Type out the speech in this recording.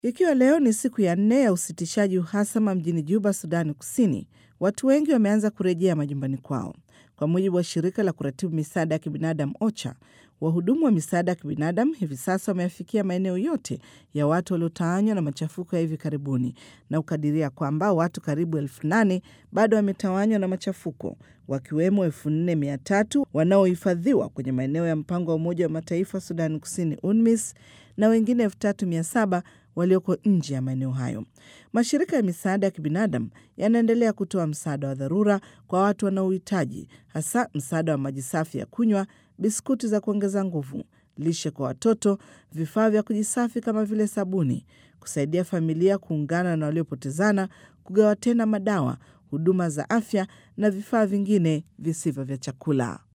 Ikiwa leo ni siku ya nne ya usitishaji uhasama mjini Juba, Sudani Kusini, watu wengi wameanza kurejea majumbani kwao. Kwa mujibu wa shirika la kuratibu misaada ya kibinadamu OCHA, wahudumu wa misaada ya kibinadamu hivi sasa wameafikia maeneo yote ya watu waliotawanywa na machafuko ya hivi karibuni na kukadiria kwamba watu karibu elfu nane bado wametawanywa na machafuko, wakiwemo elfu nne mia tatu wanaohifadhiwa kwenye maeneo ya mpango wa Umoja wa Mataifa Sudani Kusini, UNMISS, na wengine elfu tatu mia saba walioko nje ya maeneo hayo. Mashirika ya misaada ya kibinadamu yanaendelea kutoa msaada wa dharura kwa watu wanaohitaji, hasa msaada wa maji safi ya kunywa, biskuti za kuongeza nguvu, lishe kwa watoto, vifaa vya kujisafi kama vile sabuni, kusaidia familia kuungana na waliopotezana, kugawa tena madawa, huduma za afya na vifaa vingine visivyo vya chakula.